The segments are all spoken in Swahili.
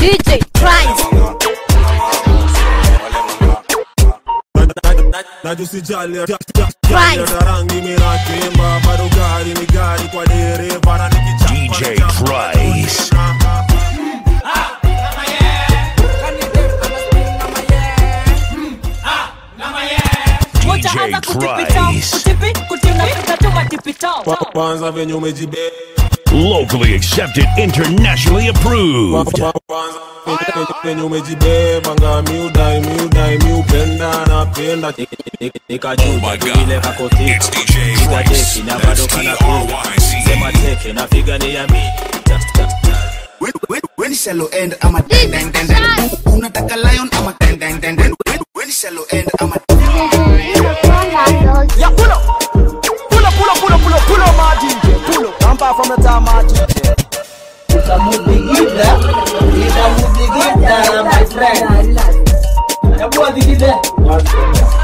DJ Christ. najusijali hata rangi minakimba bado gari ni gari kwa dereva na DJ Trice. Utaanza kutipita, kutipi, kutina, kutatuma tipita. kwanza venye umejibe Locally accepted, internationally approved. venye umejibeba nga miudai miudai miupenda napenda nikajuvile kakotiki na bado kanasema teke na figani ya mi When is shallow end, I'm a dang dang dang dang. Unataka lion, I'm a dang dang dang dang. When when is shallow end, I'm a Yeah, pull up. Pull up, pull up, pull up, pull up, pull up, my DJ. Pull up. Come back from the time, my DJ. It's a movie giver. It's a movie giver, my friend. Yeah, boy, the giver.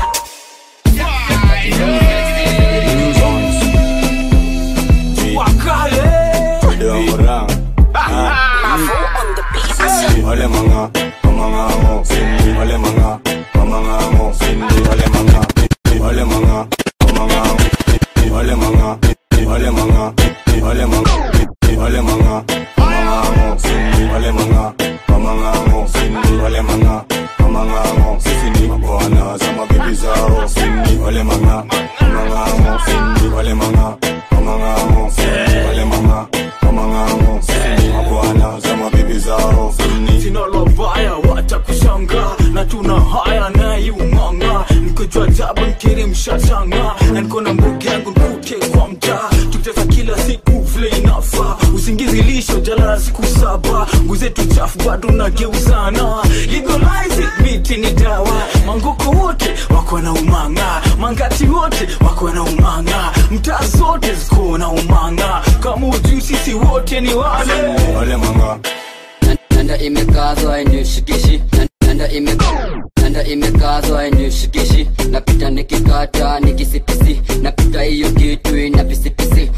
Ole manga, manga ngo, sindi. Ole manga, manga ngo, sindi. Ole manga, ole manga, manga ngo, ole manga, ole manga, ole manga, ole manga, manga ngo, sindi. Ole manga, manga ngo, sindi. Ole manga, manga ngo, sisi ni mabwana za mabibi zao, sindi. Ole manga, manga ngo, sindi. Ole manga, manga ngo, sindi. Ole manga, manga ngo, sisi ni mabwana za mabibi zao, sindi. sina labaya watakushanga na tuna haya naiumanga nikojua jaba nkiri mshashanga na niko na mbugi yangu nkute kwa mtaa tucheza kila siku vile inafa usingizi lisho jalala siku saba nguzetu chafu bado nageuzana legalize it, miti ni dawa mangoko wote wako na umanga mangati wote wako na umanga mtaa zote ziko na umanga kama ujui sisi wote ni wale Ole manga, nanda imekazwa ainishikishi nanda ime nanda imekazwa ainishikishi napita nikikata nikisipisi napita hiyo kitu ina pisipisi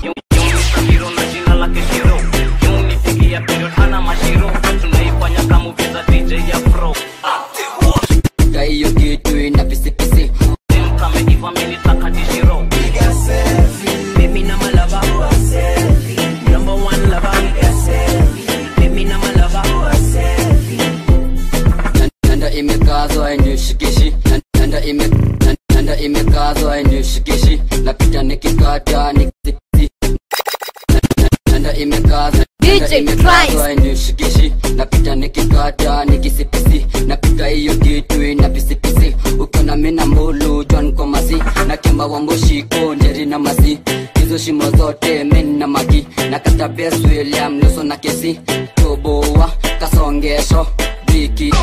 Napita hiyo kitu ina pisipisi Mimi na malava Number one lover Mimi na malava nanda imekazwa ainishikishi nanda ime nanda imekazwa ainishikishi napita nikikata nikisipisi nanda imekazwa DJ Christ. ainishikishi napita nikikata nikisipisi napita hiyo kitu ina pisipisi ukiona mina mbulu jwan kwa masi na kemba wamboshiko njeri na masi hizo shimo zote min na magi na kata bes william luso na kesi toboa kasongesho biki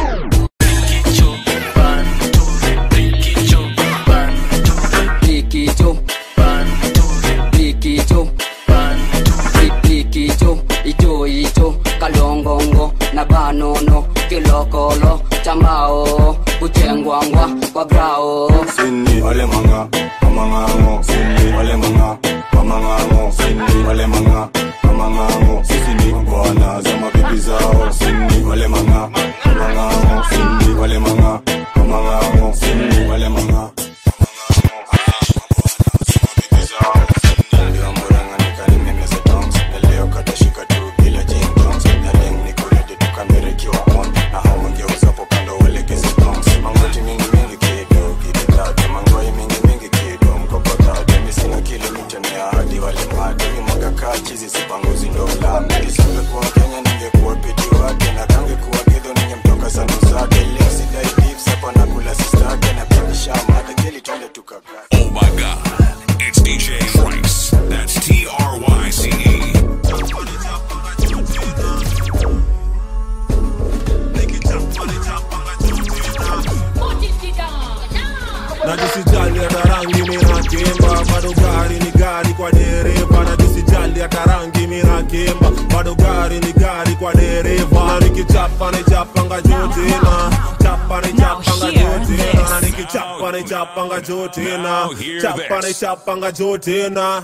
Bikicho Bikicho Bikicho Icho icho Kalongongo na banono Kilokolo Chambao Kuchengwangwa kwa grao sindi. Ole manga, manga ngo, sindi. Ole manga, manga ngo, sindi. Ole manga, manga ngo, sisi ni mabwana za mabibi zao, sindi. Ole manga, manga ngo, sindi. Ole manga, manga ngo, sindi. Ole manga, Oh my god, it's DJ Trice. That's T R Y C E. najisijali hata rangi minakimba bado gari ni gari kwa dereva najisijali hata rangi minakimba bado gari ni gari kwa dereva na nikichapa nichapanga jotina chapa nichapanga jotina na nikichapa nichapanga jotina chapa nichapanga jotina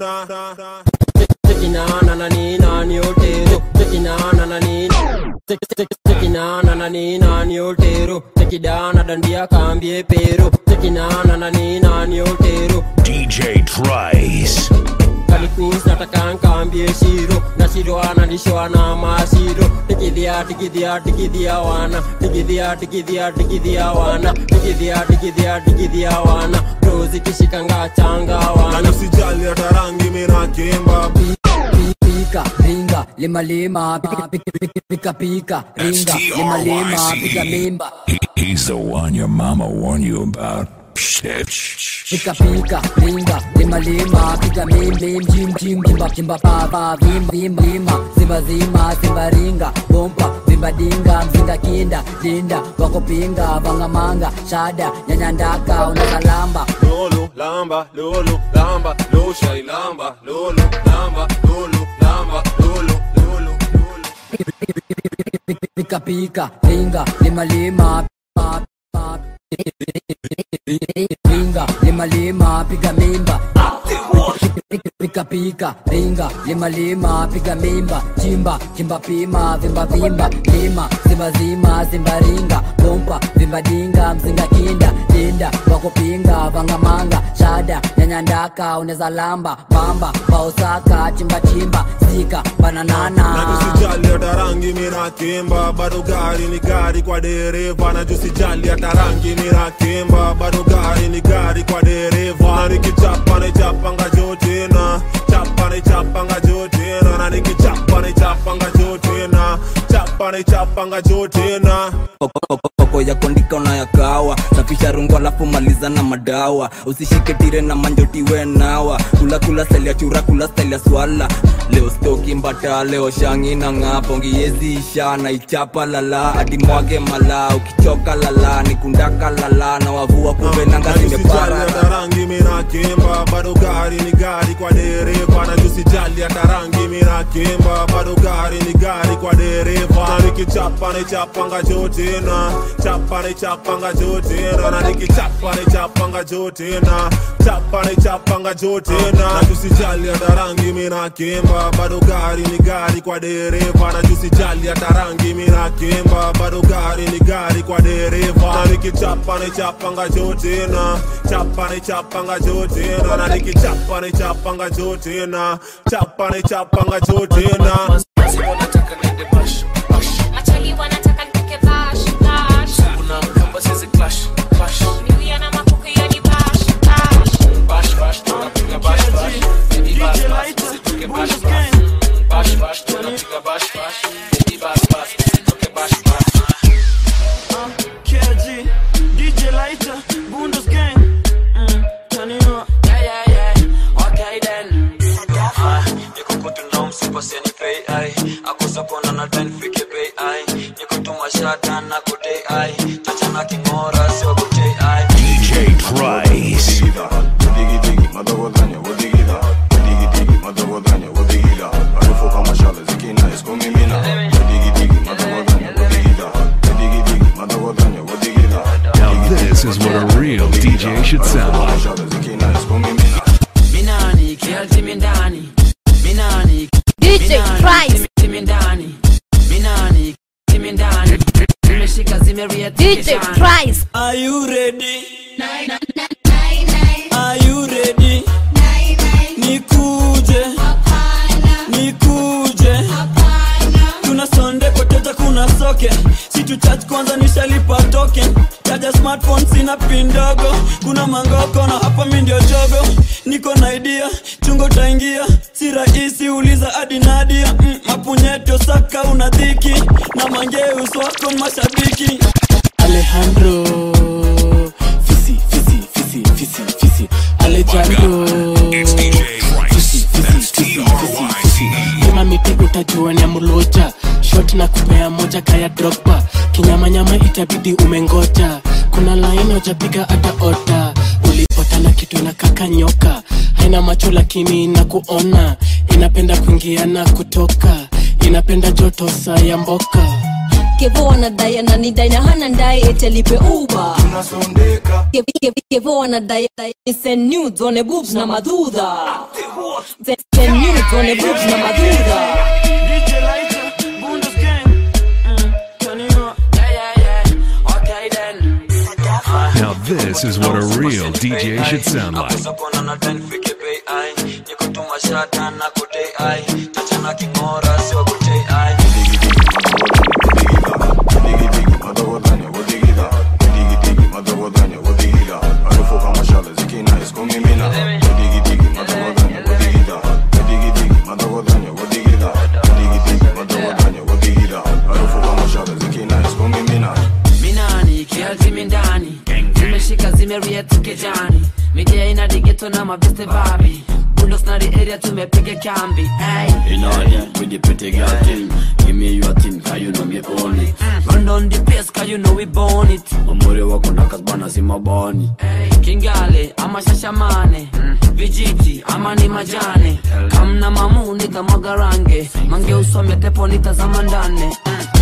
Chekina na na ni na ni otero. Chekina na na ni. Chekina na nani nani otero tekidana dandia kambie pero tekinana nani nani otero DJ Trice. kalikus nataka nkambie shiro na shiro analishwa na masiro tikidhia tikidhia tikidhia wana tikidhia tikidhia tikidhia wana tikidhia tikidhia tikidhia wana rozi kishikanga changa wana na usijali hata rangi minakimba pika ringa lima lima pika pika pika pika pika ringa lima lima pika mimba He- he's the one your mama warned you about. Shit. pika pika ringa lima lima pika mim mim jim jim jimba jimba pa pa vim vim lima zimba zima zimba ringa bompa zimba dinga mzinga kinda dinda wako pinga vangamanga shada nyanyandaka unakalamba lolo lamba lolo lamba loshai lamba lolo lamba lolo lamba lolo lolo pika pika ringa lima lima pa pa ringa lima lima piga mimba pika pika ringa lima lima piga mimba chimba chimba pima vimba vimba lima zimba zima zimba ringa bompa vimba dinga mzinga kinda dinda wakupinga vangamanga shada nyanyandaka uneza lamba bamba baosaka chimba chimba sika bananana najusijali hata rangi minakimba bado gari ni gari kwa dereva najusijali hata rangi minakimba bado gari ni gari kwa dereva na nikichapa nichapanga jotina chapa nichapanga jotina na nikichapa nichapanga jotina chapa nichapanga jotina koko ya kondika unayakawa safisha rungu alafu maliza na madawa usishike tire na manjotiwe nawa kula kula style ya chura kula style ya swala leo stoki mbata leo shangi na ng'apo ngiezi isha na ichapa lala hadi mwage mala ukichoka lala nikundaka lala na wavua kumbe nanga najusijali zimepara hata rangi minakimba bado gari ni gari kwa dereva najusijali hata rangi minakimba bado gari ni gari kwa dereva na nikichapa nichapanga jotina chapa nichapanga jotina na nikichapa nichapanga jotina chapa nichapanga jotina najusijali hata rangi minakimba bado gari ni gari kwa dereva najusijali hata rangi minakimba bado gari ni gari kwa dereva na nikichapa nichapanga jotina chapa nichapanga jotina na nikichapa nichapanga jotina chapa nichapanga jotina Machali wanataka nipike bash, bash. Niuya na makuku hiyo ni bash, bash. KG, DJ Lighter, Bundes Gang. Mm, turn it up. Yeah, yeah, yeah. Okay then. Ah, niko kutu na msupa seni pay ai. Ako soko na na ten fike pay ai. Niko tu mashata na kutei ai. Tacha na kingora sio kutei ai. DJ Trice. Now this is what a real DJ should sound like. minani kiatimi ndani minani DJ minani, Christ. timi- timi ndani minani timi ndani zimeshika zimeria DJ Christ. Are you ready? Are you ready? Nikuje. Nikuje. Tuna sonde koteja kuna soke situ charge kwanza nishalipa token chaja smartphone sina pin ndogo kuna mangoko na hapa mi ndio jogo niko na idea chungo taingia si rahisi uliza hadi nadia mm, mapunyeto saka una dhiki na mangeus wako ni mashabiki Alejandro Fisi, fisi, fisi, fisi, fisi Alejandro Fisi, fisi, fisi, fisi, fisi Kima miti utajua ni amuloja Shot na kupea moja kaya drogba Kinyamanyama itabidi umengoja Kuna line hojapiga hata ota Ulipota na kitu inakaka nyoka Haina macho lakini inakuona Inapenda kuingia na kutoka Inapenda joto saa ya mboka kevo anadai ananidai na hana ndai etelipe uba Kevo- kevo- kevo anadai send nudes on a boobs na madhudha Send- send nudes on a boobs na madhudha DJ Lighter, Bundes Gang. Mm, turn it up. Yeah, yeah, This is what a real DJ should sound like. Sokona na ten fike pay ai Niko tu mashata na kutei ai Tachana kingora sio kutei ai minani kialtimi ndani zimeshika zimeriet kijani midia ina digeto na mabeste babi bundos na the area tumepiga kambi hey. In order with the pretty girl thing Give me your thing, cause you know me own it run down the place cause you know we born it Mamuri wako na kasbana si mabani kingale ama shashamane vijiti ama ni majane kamna mamu nitamwaga range mange usome tepo nitazama ndane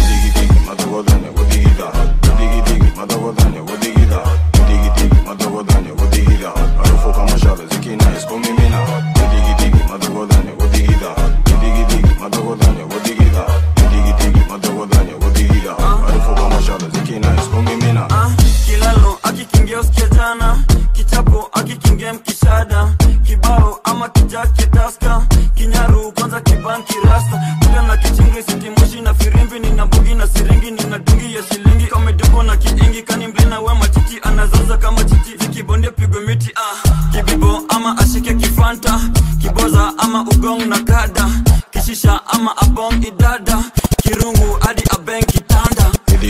kilalo akikingia usikia jana kichapo akikingia mkishada kibao ama kijake taska kinyaru kwanza kibanki rasta muda na kichingi sitimoshi na firimbi nina mbugi na siringi nina dungi ya shilingi kameduko na kiingi kani mblina we machichi anazaza kama chichi zikibondia pigwe miti ah. kibibo ama ashike kifanta kiboza ama ugong na kada kishisha ama abong idada kirungu hadi abeng kitanda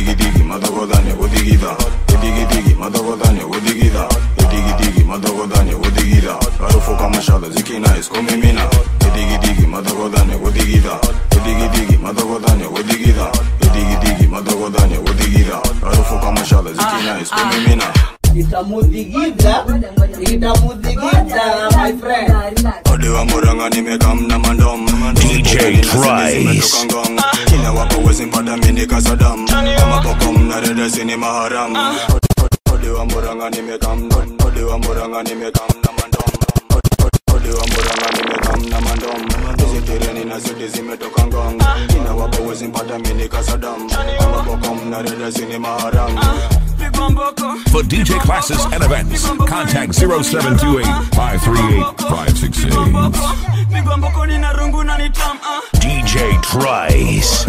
Itamudigida, itamudigida, my friend. Odewa moranga nimekamna mandom DJ Trice. kila wako wezi mpata mini kasadam kama pokom na rede sini maharam Odewa moranga nimekamna Odewa moranga nimekamna mandom Odewa moranga nimekamna mandom Hizi tireni na zidi zimetoka ngong kila wako wezi mpata mini kasadam kama pokom na rede sini maharam For DJ classes and events, contact 0728 538 568. pigwa mbokoni na rungu na nitam ah. DJ Trice.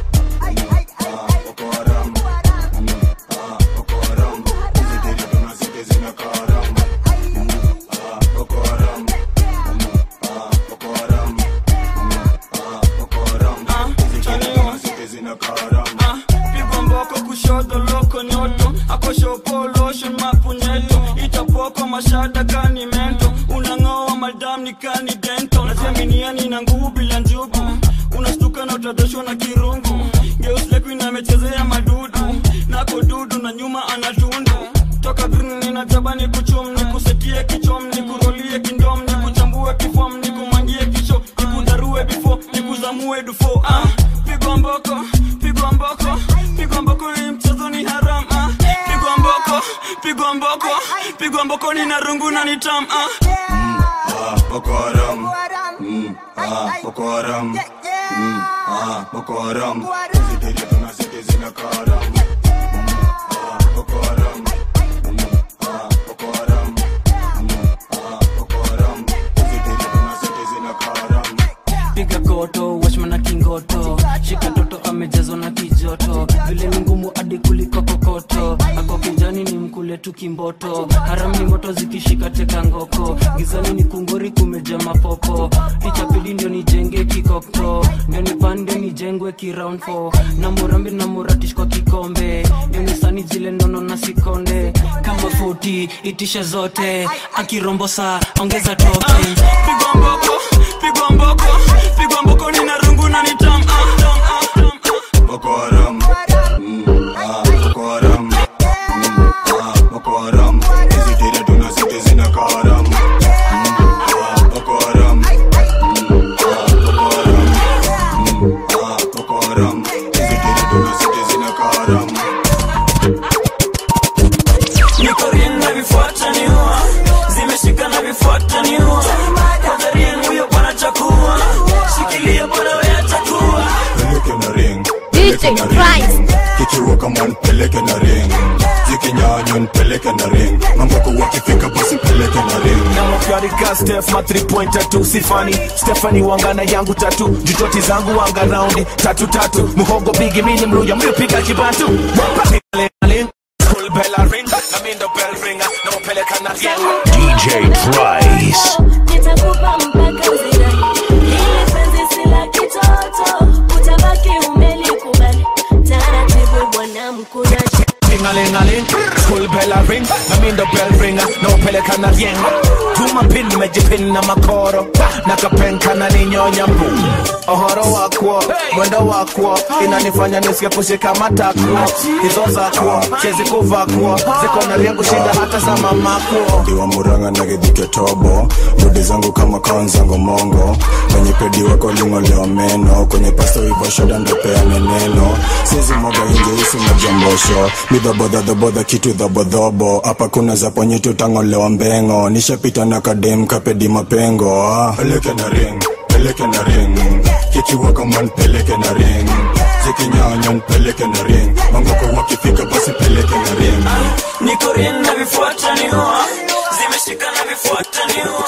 pigwa mboko kushoto loko nyoto akoshopolosho mapunyeto itapoko mashada kani mento unang'oa madam ni kani dento naziaminiani na nguvu bila njugu unastuka na utadhoshwa na kirungu geuslekuina amechezea madudu nako dudu na nyuma anatundu toka green ninataba ni kuchum ni kusetie kichom ni kurolie kindom ni kuchambue kifom ni kumangie kisho ni kudarue bifo ni kuzamue dufo ah, pigwa mboko pigwa mboko pigwa mboko hii mchezo ni haram ah, pigwa mboko pigwa mboko pigwa mboko ni na rungu na ni tam ah. Boko Haram Mm, ah, Boko Haram Mm, ah, Boko Haram Hizi tireni tuna zidi zinakaram piga koto washmana kingoto shika toto amejazwa na kijoto vile ni ngumu hadi kuliko kokoto ako kijani ni mkule tu kimboto haram ni moto zikishika teka ngoko gizani ni kungori kumeja mapopo ichapidi ndio nijenge kikokto ndio nipande nijengwe kiround fo na murambi na muratish kwa kikombe ndio nisani zile nono na sikonde kama futi itishe zote akirombosa ongeza toke pigwa mboko pigwa mboko pigwa mboko ni na rungu na ni tam ah. Boko Haram Mm, ah, Boko Haram Mm, ah, Boko Haram Hizi tireni tuna zidi zinakaram Mm, ah, Boko Haram Mm, ah, Boko Haram Mm, ah, Boko Haram Hizi tireni tuna zidi zinakaram niko rien na vifuata niua zimeshika na vifuata niua kwanza rien huyo bwana chakua shikilia bwana we atakuwa Peleke na ring DJ Christ. kikiwa kama peleke na ring zikinyanya nipeleke na ring mangoko wakifika basi peleke na ring na makarika stef ma 3 point tatu sifani stefani wangana yangu tatu jutoti zangu wanga raundi tatu tatu muhogo bigi mini mluya mlipiga kibantu Wapatigaling, full bella ring na mindo bell ringa na upeleka na rienga DJ Price. nitakupa mpaka uzinai ile penzi si la kitoto utabaki umelikubali taratibu bwana mkunaji Tingalingaling, full bella ring na mindo bell ringa na upeleka na rienga tuma pin nimejipin na makoro na kapenka na ninyonya mbu ohoro wakwo mwendo wakwo inanifanya nisikia kushika matakwo hizo zakwo chezi kuvakwo ziko na riengu shinda hata za mamakwo diwa muranga na githike tobo bodi zangu kama kaonzango mongo kwenye pedi wako ling'olewa meno kwenye pasto ivo shoda ndopeane neno sizi moga inje isi majombosho midhobodhadhobodha kitu dhobodhobo hapa kuna zaponyetu utang'olewa mbengo nishapita na kadem kapedi mapengo ah. peleke na ring peleke na ring kikiwaka man peleke na ring zikinyanya peleke na ring mangoko wakifika basi peleke na ring niko rien na vifuata niua zimeshika na vifuata niua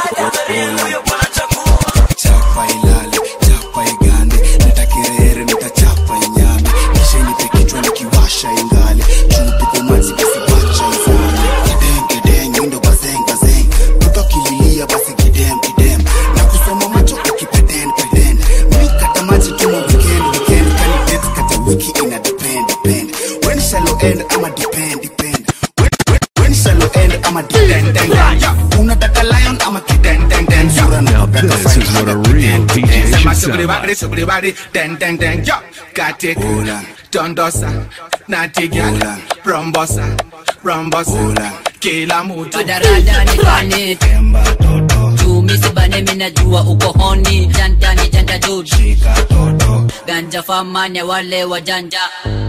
rien huyo bwana chakua chapa ilale chapa igande nitakirere nitachapa inyame kisha inipe kichwa nikiwasha ingale chupi kumanzi basi bacha izame kidem kidem indo bazeng bazeng mtu akililia basi kidem kidem na kusoma macho ukipeden peden mikata maji tuma weekend weekend kani date kata wiki ina depend depend when shall it end ama depend depend when, when, when shall it end ama depend depend unataka lion ama kiden den den sura na Now this is what a real DJ should sound like. Everybody, den den den, yo, got it. Dondosa, natiga, rombosa, rombosa, kila mtu. madarada nifane jumisibane minajua uko honi jantani janta jud ganja famanya wale wajanja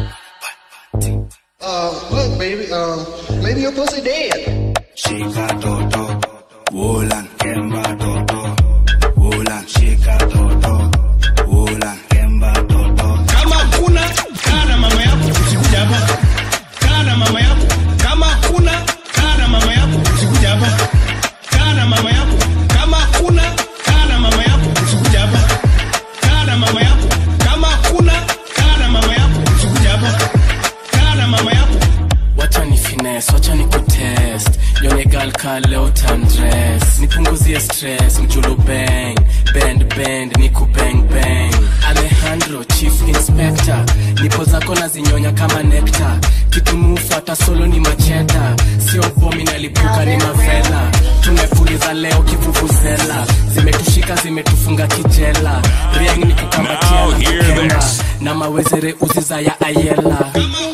Uh, look, baby, um, maybe your pussy dead. Shika toto, wolan, kemba toto, wolan, shika toto, wolan, kemba toto. kama kuna kaa na mama yako usikuja hapa kaa na mama yako kama kuna kaa na mama yako usikuja hapa kaa na mama yako kama kuna kaa na mama yako usikuja hapa kaa na mama yako kama kuna kaa na mama yako usikuja hapa kaa na mama yako wacha ni fines wacha ni kutest yone gal ka leo tandres nipunguzie stress mjulu bang bend bend niku bang bang alejandro chief inspector nipo zako na zinyonya kama nekta kitumufu hata solo ni macheta sio bomi nalipuka ni mavela tumepuliza leo kivuvuzela zimetushika zimetufunga kijela rieng ni kukambatia Now na hear kukemba. this. na mawezere uziza ya ayela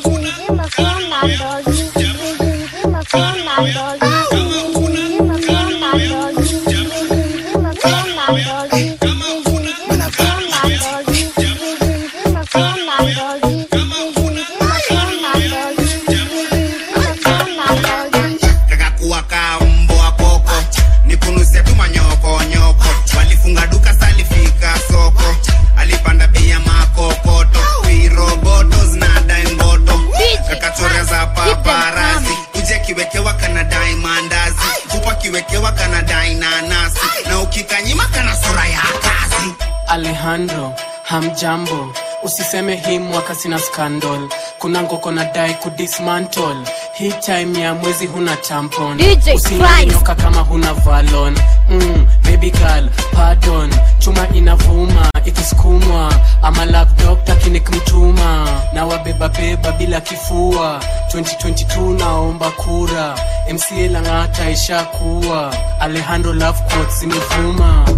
kakakuwa ka mbwa koko nipunuze tu manyoko nyoko walifunga duka salifika soko alipanda bei ya makokoto viroboto zinadai mboto kakatoria za paparasi uje kiwekewa kanadai mandazi kupa kiwekewa kanadai nanasi na ukikanyima kana sura ya kazi alejandro hamjambo usiseme hii mwaka sina scandal kuna ngoko na dai kudismantle hii time ya mwezi huna tampon DJ usinyoka kama huna valon mm, baby girl pardon chuma inavuma ikisukumwa ama lab doctor kinikmtuma na wabeba beba bila kifua 2022 naomba kura mca lang'ata ishakuwa alejandro love quotes zimevuma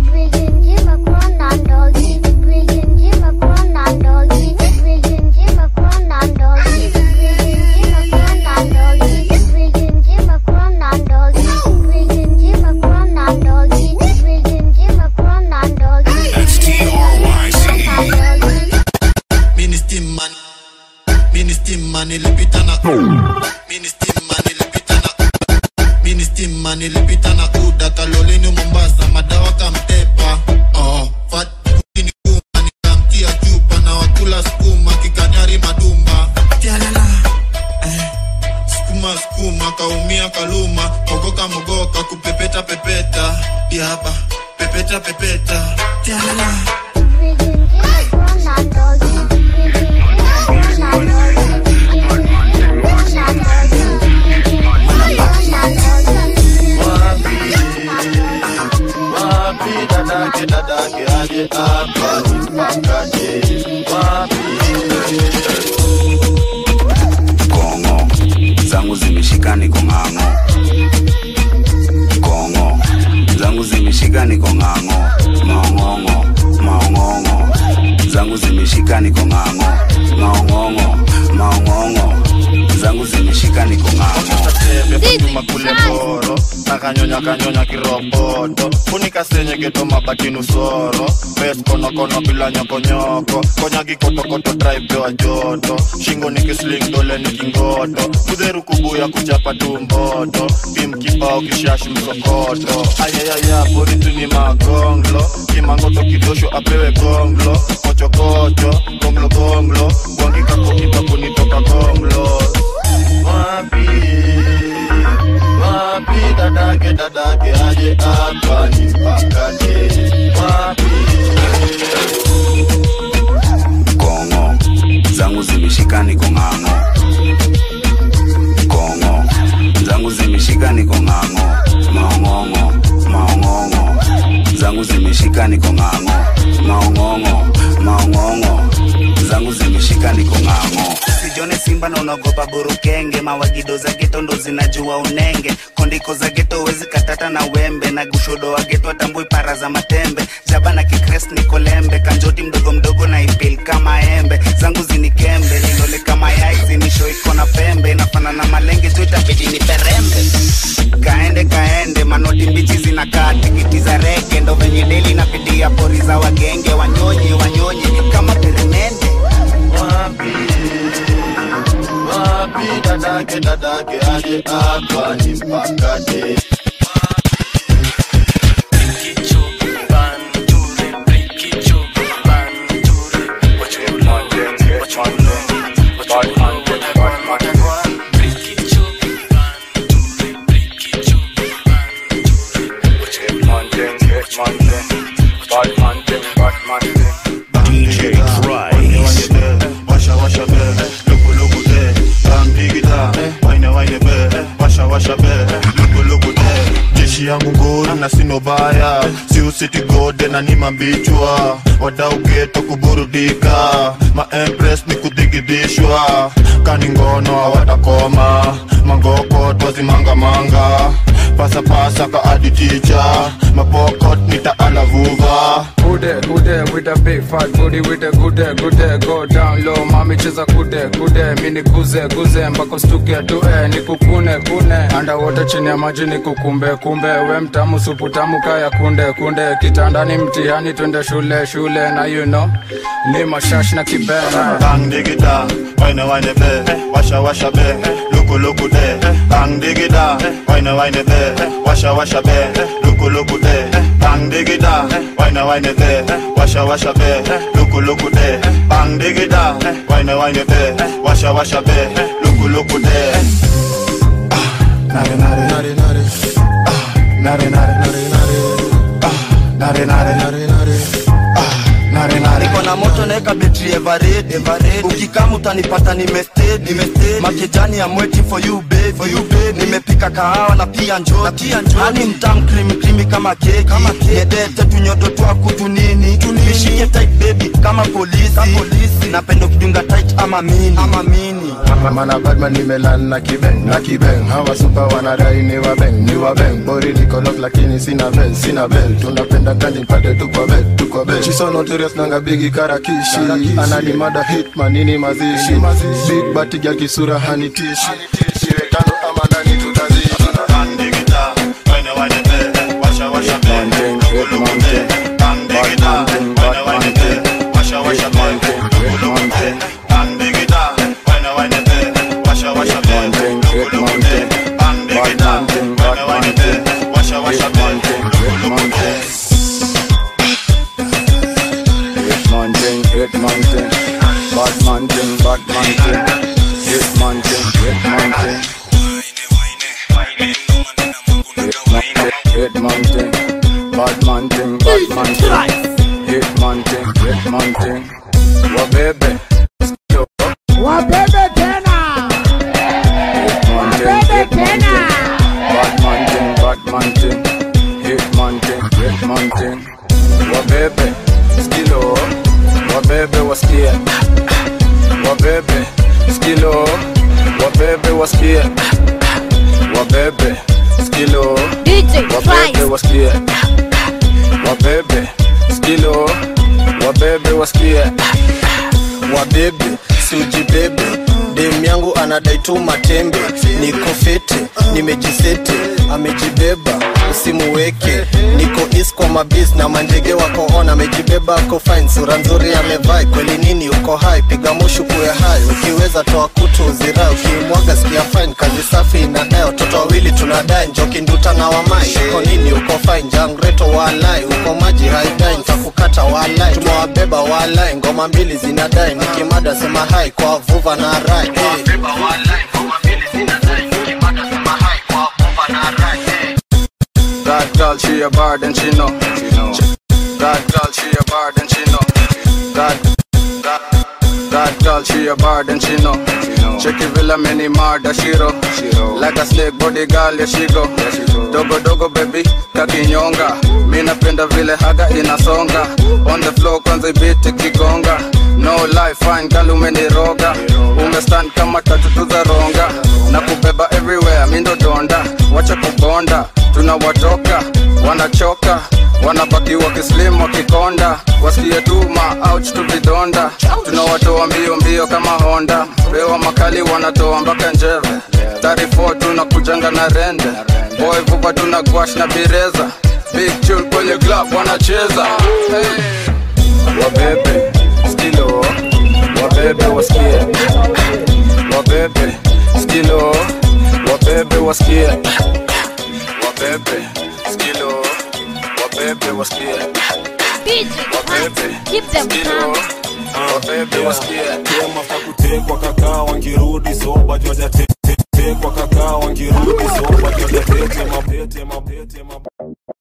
That's T-R-Y-C. Mini steam man, mini steam man ilipita na mini steam man ilipita na mini steam man ilipita na uda kalolini Mombasa madawa kamtepa oh fat ni kuma nikamtia chupa na wakula sukuma kikanyari madumba Tialala, eh, tumia kaluma mogoka mogoka kupepeta pepeta diaba pepeta pepeta Tialala. wapi dadake dadake aje hapa nipakate wapi kongo zangu zimeshika niko ng'ang'o kongo zangu zimeshika niko ng'ang'o maong'ong'o maong'ong'o zangu zimeshika niko ng'ang'o maong'ong'o maong'ong'o zangu zimeshika niko ng'ang'o tuma kule boro nakanyonya kanyonya kiroboto funikasenye geto mabatinu soro bes konokono bila nyokonyoko konya gikotokoto drivewa joto shingo nikisling dole nikingoto kudheru kubuya kuchapa tumboto pim kibao kishashi msokoto ayayaya boritu ni magonglo kimangoto kidosho apewe gonglo kochokocho gonglo gonglo gwangikako kipakunitoka gonglo wapi wapi dadake dadake aje hapa nipakate wapi kongo zangu zimeshika niko ng'ang'o kongo zangu zimeshika niko ng'ang'o maong'ong'o maong'ong'o zangu zimeshika niko ng'ang'o maong'ong'o maong'ong'o zangu zimeshika niko ng'ang'o sijone simba na unaogopa burukenge mawagido za geto ndo zinajua unenge kondiko za geto wezi katata na wembe na gushodo wa geto atambui para za matembe jaba na kikres nikolembe kanjoti mdogo mdogo na ipil kama embe zangu zinikembe lilole kama yai zimisho iko na pembe nafana na malenge jo itabidi ni perembe kaende kaende manoti mbichi zinakaa tikiti za rege ndo venye deli napitia pori za wagenge wanyonye wanyonye kama peremende wapi wapi dadake dadake aje hapa nipakate DJ Christ. washa washa be luku luku de bam digida waine waine be washa washa be luku luku de jeshi yangu nguru na sino baya si usiti gode na ni mambichwa wadau geto kuburudika ma empress ni kudigidishwa kani ngono hawatakoma mangoko twazimangamanga pasapasa ka aditicha mapokot nitaalavuva Kude, kude, with a big fat booty, with a kude, kude, go down low, mami cheza kude, kude, mini kuze, kuze, mpaka stuke tue, nikukune, kune, underwater chini ya maji nikukumbe, kumbe, we mtamu, supu tamu, kaya kunde, kunde, kitandani mtihani, twende shule, shule, na you know, ni mashash na kibena. bang digida waine waine be washa washa be luku luku de bang digida waine waine be washa washa be luku luku de bang digida waine waine be washa washa be luku luku de bang digida waine waine be washa washa be luku luku de nare nare nare nare nare nare nare nare nare nare nare nare nare niko na moto naeka betri evered ukikama utanipata nimested makejani ya mweti for you baby for you baby nimepika kahawa na pia njoti ani mtam cream creamy kama keki nedete tunyodo twaku tunini nishike tight baby kama polisi napenda kudunga tight ama mini ama mini mana badman nimelan na kibeng na kibeng hawa supa wanadai ni wabeng ni wabeng bori nikolok lakini sina bel sina bel tunapenda kandi mpate tukwa bel tukwa bel chiso notorious nanga bigi karakishi anani mada hitman nini mazishi big bati ya kisura hanitishi iwe kando ama ndani tutazishi man thing, hit man thing, bad man thing, bad man thing, hit man thing, hit man Hitman thing, Batman thing. Hitman thing, Hitman thing. Wabebe. Yo. Wabebe tena. Hitman thing, Hitman thing. Batman thing, Batman thing. Hitman thing, Hitman thing. Wabebe. Skilo. Wabebe wasikie. Wabebe. Skilo. Wabebe wasikie. Wabebe. Skilo. DJ Wabebe Price. wasikie. Wabebe. Skilo. Wabebe wasikie. wabebe siujibebe dem yangu anadai tu matembe niko fete nimejisete amejibeba usimuweke niko is kwa mabis na mandege wako on amejibeba ako fine sura nzuri amevai kweli nini uko hai piga mushu kuya hai ukiweza toa kutu uzirai ukimwaga sikia fine kazi safi inadai watoto wawili tunadai njoki nduta na wamai uko nini uko fine jangreto walai uko maji haidai ntakukata walai tumewabeba walai ngoma mbili zinadai nikimada sema hai kwa vuva na rai hey. That girl, she a bad and she know. That girl, she a bad and she know. That that that girl, she a bad and she know. Check it villa many murder shiro. Like a snake body girl, yeah she go. Dogo dogo baby, kakinyonga. Mi napenda vile haga inasonga. On the floor kwanza ibiti kigonga. No life, fine girl umeniroga. Umestand kama tatu za ronga. Na kubeba everywhere, mi ndo donda. Wacha kubonda, tunawatoka, wanachoka wanabaki wakislim wakikonda wasikie tuma ouch tu vidonda tunawatoa mbio mbio kama honda pewa makali wanatoa mpaka njeve 34 tunakujanga na rende boy vupa tuna gwash na bireza big tune kwenye club wanacheza hey. wabebe skilo wabebe wasikie wabebe skilo wabebe wasikie wabebe skilo wabebe wasikie DJ Price. Keep them calm. wabebe wasikie mafuta kutekwa kakaa wangirudi soba joja te- te- tekwa kakaa wangirudi soba joja tete mabete mabete mabete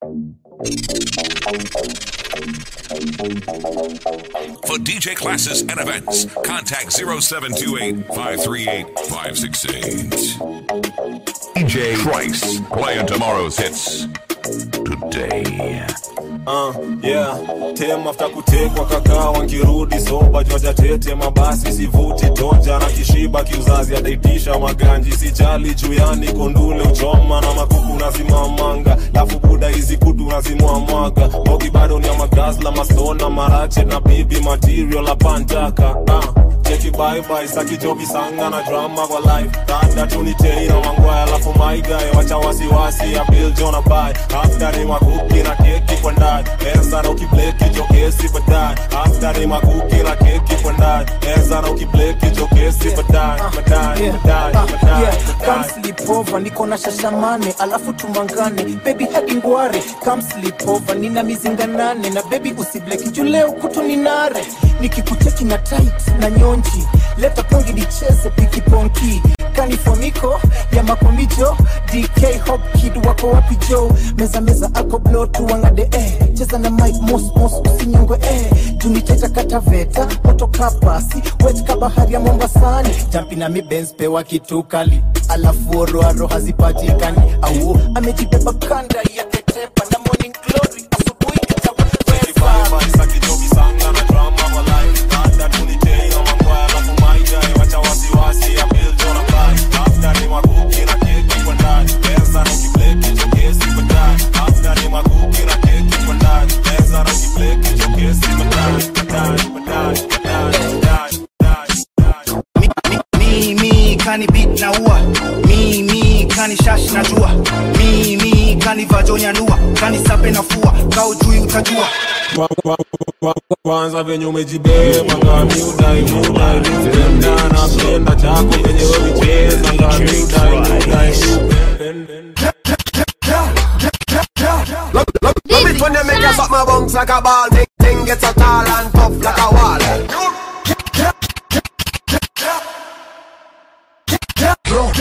For DJ classes and events, contact 0728 538 568. DJ Trice, playing tomorrow's hits today. Uh, yeah tem mafuta kutekwa kakaa wangirudi soba joja tete mabasi sivuti toja na kishiba kiuzazi adaitisha maganji sijali juu yani kondule uchoma na makuku nazimamanga lafu buda hizi kutu nazimwamwaga bogi bado ni ya magazla mastona marache na bibi material la pantaka uh. cheki baibai sakijobi sanga na drama kwa life dada tunitei na mangwaya alafu maigae wacha wasiwasi ya bil jona bai after ni makuki na keki kwa ndani eza na ukibleki jokesi baadaye after ni makuki na keki kwa ndani eza na ukibleki jokesi baadaye baadaye baadaye baadaye Come sleep over, niko na shashamane alafu tumangane baby hadi ngware Come sleep over, nina mizinga nane na baby usibleki juu leo kutu ni nare nikikucheki na tight na nyonji leta pongi nicheze pikiponki kanifoniko ya makomijo dk hop kid wako wapi jo meza meza ako blo tuangade eh. cheza na mike mos mos usinyongwe eh. juniteta kataveta moto kapasi wet ka bahari ya mombasani jampi na mibens pewa kitu kali alafu oroaro hazipatikani au amejibeba kanda ya ketepa na morning glory asubuhi mimi kani beat na ua mimi kani shash na jua mimi kani vajonya nua kani sape na fua kao jui utajua Kwa- kwa- kwa- kwanza venye umejibeba ngami udai udai upenda na penda chako venye wevicheza ngami udai udai Love it when you make us up my bounce like a ball Big thing gets so tall and tough like a wall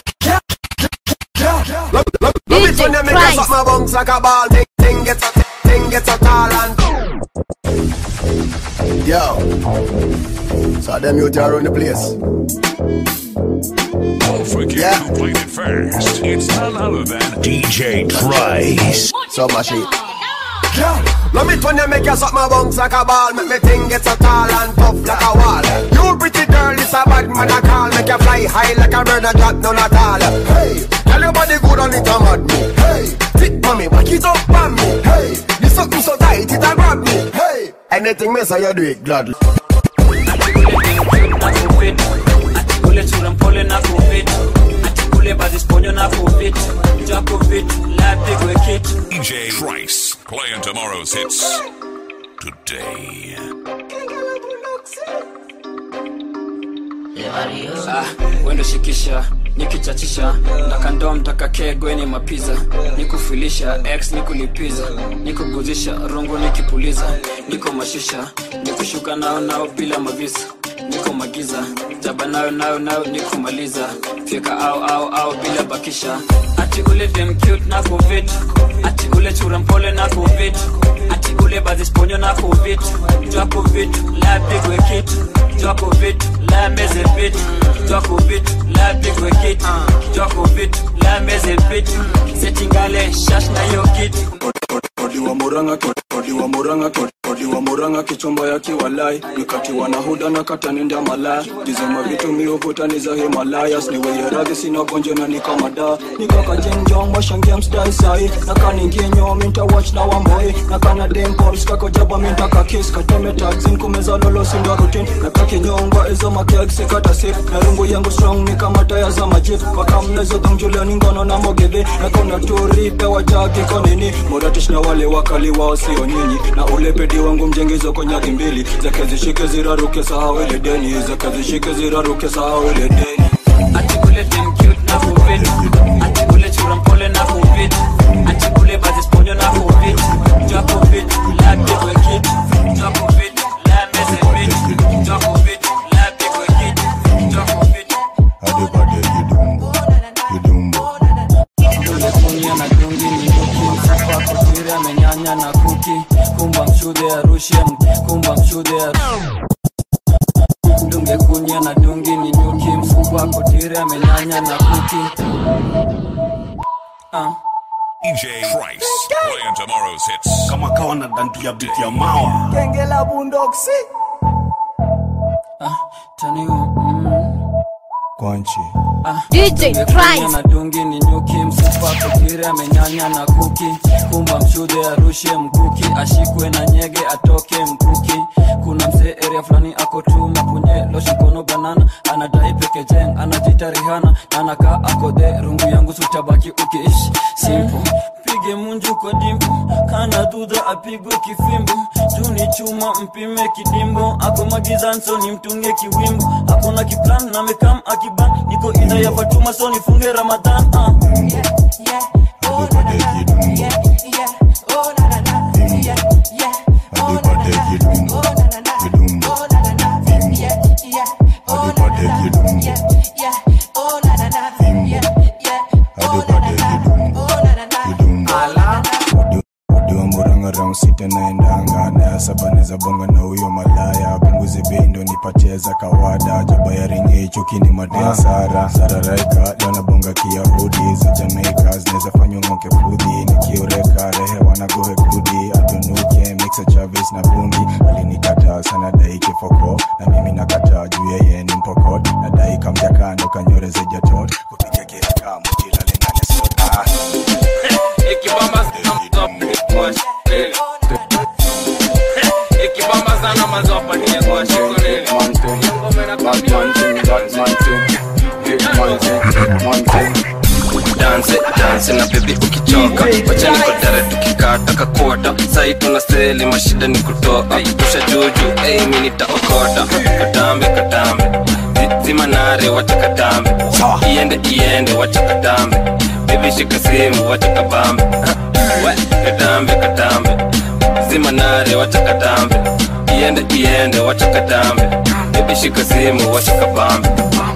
Love love it when you make us up my bounce like a ball Big thing gets so thing gets so tall and Yo, so them you tear around the place. Don't forget who played it first. It's none other than DJ Trice. So much it. Yeah, love it when you make your suck my bones like a ball Make me thing get so tall and tough like a wall You pretty girl, it's a bad man I call Make you fly high like a bird and drop down at all Hey, tell your body good on it, I'm mad me Hey, thick mommy, back it up on me Hey, this something so tight, it a grab me Hey, anything me say you do it gladly Ule chura mpole na kufit Ule bazisponyo na kufit Jako fit, la pigwe kit DJ Trice playing tomorrow's hits today. Ah, wendo shikisha nikichachisha ndakandoo mtaka kegweni mapiza nikufilisha x nikulipiza nikuguzisha rungu nikipuliza niko mashisha nikushuka nao nao bila mavisa niko magiza jaba nayo nayo nayo nikumaliza fyeka au au au bila bakisha ati ule dem cute na kuvit ati ule chura mpole na kuvit ati ule bazisponyo na kuvit jwa kuvit la pigwe kit jwa kuvit la meze bit jwa kuvit la pigwe kit jwa kuvit la meze bit setingale shash na yo kit Odi wa Murang'a, odi wa Murang'a, odi wa Murang'a, kichomba ya kiwalai nikati wanahuda na kata ninda malaya jizoma vitu miuvuta ni za Himalayas ni weye radhi sina gonjo na nikamada nikaka jenjong washangia mstai sai nakaningie nyomi nta watch na wamboi nakana dempols kako jaba minta kakis kateme taxin kumeza lolo sindo rutin nakaki nyongwa ezo makiag sikata sif na rungu yangu strong ni kama taya za majif wakamnezo dhongjuleni ngono na mogedhe nakona turi pewa jagi konini moratish na wale wakali wao sio nyinyi na ule pedi wangu mjengizo konyagi mbili zake zishike ziraruke sahau ile deni zake zishike ziraruke sahau ile deni ati ule dem cute na kuvit ati ule chura mpole na kuvit ati ule bazisponyo na kuvit jwa kuvit la pigwe kit jwa kuvit la meze bit jwa kuvit la pigwe kit jwa kuvit Tumekunia na dungi ni nyuki mfupa kutiri amenyanya na kuki kumba mshude arushe kumba mshude Tungekunia na dungi ni nyuki mfupa kutiri amenyanya na kuki ah. DJ Trice playing tomorrow's hits. kama kawa na dandia biti ya mawa Genge la bundoksi kwanchi DJ Trice. na dungi ni nyuki msupa kutiri amenyanya na kuki kumba mshude arushe mkuki ashikwe na nyege atoke mkuki kuna msee area fulani ako tu mapunye loshikono banana anadai peke jeng anajita rihana na anakaa akode rungu yangu sutabaki ukiishi simple pige munju kwa dimbo kana dudha apigwe kifimbo juu ni chuma mpime kidimbo ako magizanso ni mtunge kiwimbo akona kiplan na mekam akiban niko idha ya fatuma so nifunge ramadhan uh. diwa muranga round sita naendanga naya saba neza bonga na huyo malaya punguze bei ndo nipatie za kawada jaba ya ringe chukini madea sara sararaika leo nabonga kiyahudi za jamaica zinaweza fanywa ng'oke fudhi nikioreka rehe wanagohe kudi atunuke mixa chavis na vumbi alinikata sana dai kifoko na mimi nakata juu yeye ni mpokot na dai kamjakando kanyoreze jatot kupiga kiraka mujilalengane sota ikibamba sana mazopanie kwa shikonele danse danse na bebi ukichoka wacha nikodare tukikata kakota sai tuna seli mashida ni kutoa pusha juju ei mi nitaokota katambe katambe Zi- zima nare wacha katambe iende iende wacha katambe bebi shika simu wacha kabambe we katambe katambe zima nare wacha katambe iende iende wacha katambe bebi shika simu wacha kabambe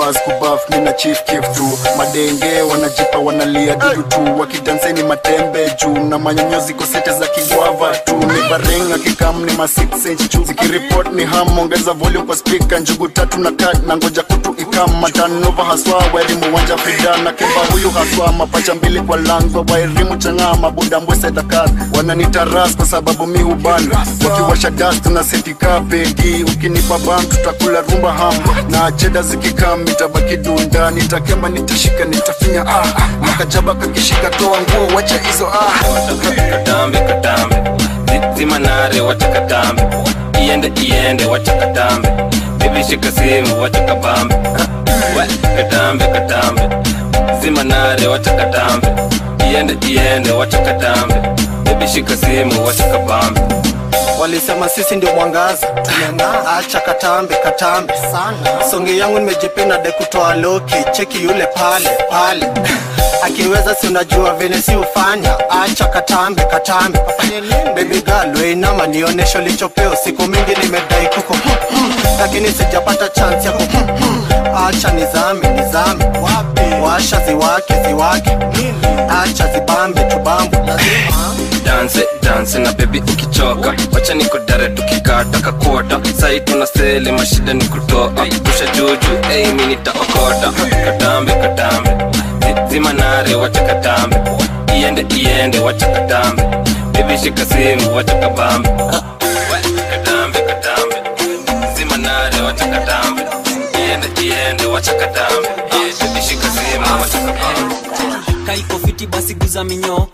bas kubaf mina chief kif tu madenge wanajipa wanalia dudu tu wakidanseni matembe juu na manyonyozi kosete za kigwava tu ni barenga kikam ni ma 6 inch chu zikiripot ni ham ongeza volume kwa speaker njugu tatu na kat na ngoja kutu ikam matanova haswa waelimu wanja frida na kemba huyu haswa mapacha mbili kwa langwa waelimu chang'aa mabuda mbwese dakar wananita ras kwa sababu mi hubana wakiwasha das tuna setika pedi ukinipa bam tutakula rumba ham na cheda zikikam nitabaki dunda nitakemba nitashika nitafinya ah nakajaba kakishika toa nguo wacha hizo ah katambe katambe Zi- zima nare wacha katambe iende iende wacha katambe bibi shika simu wacha kabambe We, katambe katambe zima nare wacha katambe iende iende wacha katambe bibi shika simu wacha kabambe walisema sisi ndio mwangaza tumeng'aa acha katambe katambe sana songe yangu nimejipenda de kutoa loki cheki yule pale pale akiweza si unajua vile si ufanya acha katambe katambe baby girl weinama nionesho lichopeo siku mingi nimedai kuko lakini sijapata chance ya ku acha nizame nizame washa ziwake ziwake acha zibambe tubambe danse danse na bebi ukichoka wacha niko dare tukikata kakota sai tuna seli mashida ni kutoa pusha juju ei mi nitaokota katambe katambe Zi- zima nare wacha katambe iende iende wacha katambe bebi shika simu wacha kabambe We, katambe katambe zima nare wacha katambe iende iende wacha katambe Yeah, bebi shika simu wacha kabambe kaiko fiti basi guza minyo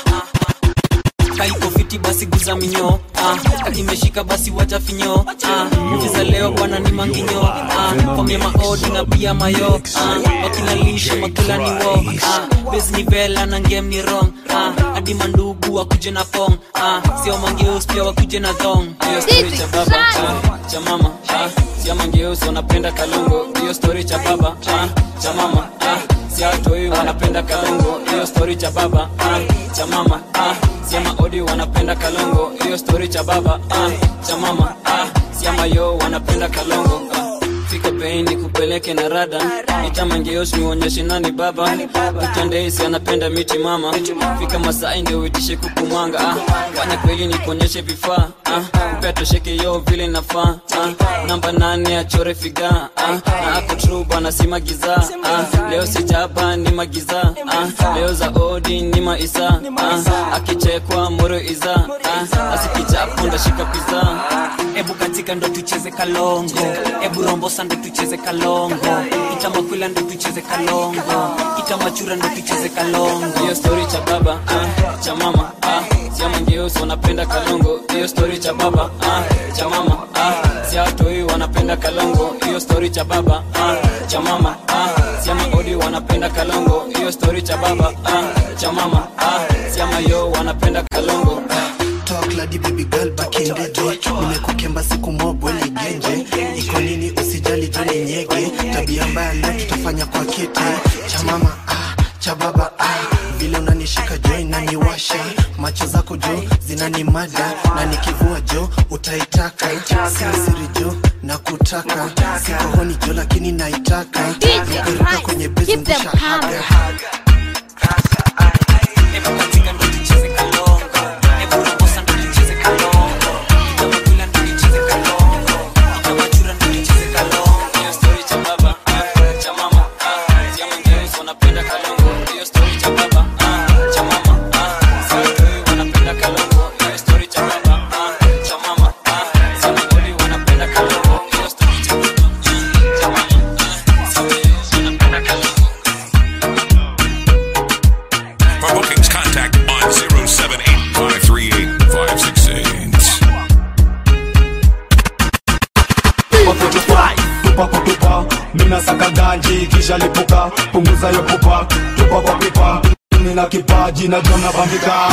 kaiko fiti basi guza minyo ah, kakimeshika basi wacha finyo ah, viza leo bwana ni manginyo ah, kwamia maodi na pia mayo ah, wakinalisha makula ni wo ah, bes ni vela na ngem ni rong ah, hadi mandugu wakuje na fong ah, sio mangeus pia wakuje na thong hiyo story cha baba ah, cha mama ah, sio mangeus wanapenda kalongo hiyo story cha baba ah, cha mama ah, siatoi wanapenda kalongo hiyo story cha baba ah, cha mama ah, siama odi wanapenda kalongo hiyo story cha baba ah, cha mama ah, siama yo wanapenda kalongo ah. fika pei ni kupeleke na rada itamangeos niuonyeshe nani baba utandeisi anapenda miti mama fika masai ndio uitishe kukumanga ah. fanya kweli nikuonyeshe vifaa ah. upea tosheke yo vile nafaa ah. namba nane achore figa ah. na ako tru bana si magiza ah. leo sijaba ni magiza ah. leo za odi ni maisa ah. akichekwa moro iza ah. asikichapo ndashika piza ebu katika ndo tucheze kalongo ebu rombosa ndo tucheze kalongo itamakwila ndo tucheze kalongo itamachura ndo tucheze kalongo hiyo story cha baba ah, cha mama ah, siamangeusi wanapenda kalongo hiyo story cha baba ah, cha mama ah, siatoi wanapenda kalongo hiyo story cha baba ah, cha mama ah, siamaodi wanapenda kalongo hiyo story cha baba ah, cha mama ah, siamayo wanapenda kalongo ah. talk lady baby girl back in the day nimekukemba siku mobwe ligenje iko nini usijali joni nyege tabia mbaya leo tutafanya kwa kete cha mama ah, cha baba ah. vile unanishika jo inaniwasha macho zako jo zinanimada na nikivua jo utaitaka sirisiri jo na kutaka sikohoni jo lakini naitaka nikuruka kwenye bezungusha haga For bookings, contact on 078-538-568. tupa kutupa mina saka ganji kisha lipuka punguza yo pupa tupa kwa pipa nina kipaji na jona bambika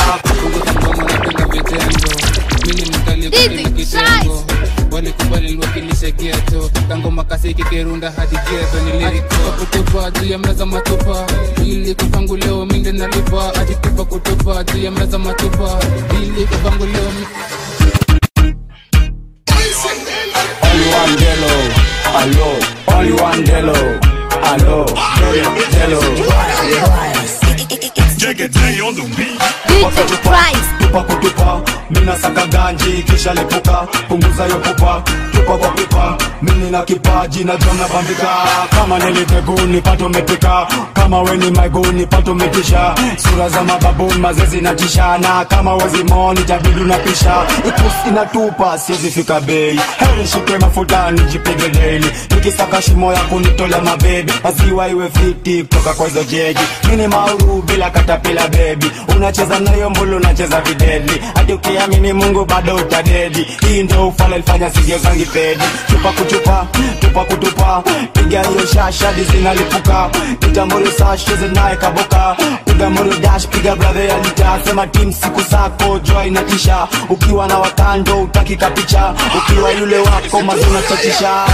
walikubali wakilisha geto kangoma kasiki kirunda hadi geto niliriko kutupa juu ya meza matupa ili kupangu leo minde nalipa ajitupa kutupa juu ya meza matupa ili kupangu leo Only one delo, alo, only one delo, tupa kutupa mina saka ganji kisha lipuka punguza yo pupa tupa kwa pipa mini na kipaji na jom na bambika kama niliteguni pato mepika kama weni maiguni pato metisha sura za mababuni mazezi na tishana kama wezi moni jadidu na pisha ikus inatupa siwezi fika bei heri shike mafuta nijipige daily nikisaka shimo ya kunitolea mabebi maziwa iwe fiti kutoka kwa hizo jeji mini mauru bila katapila bebi unacheza nayo mbulu unacheza videli hadi ukiamini mungu bado utadedi hii ndio ufala ilifanya sigio zangi pedi chupa kuchupa tupa kutupa piga hiyo shasha dizinalipuka nitamuri sashe zinaye kaboka piga muru dash piga brother ya lita sema tim siku sako joy na tisha ukiwa na wakando utaki kapicha ukiwa yule wako mazuna chachisha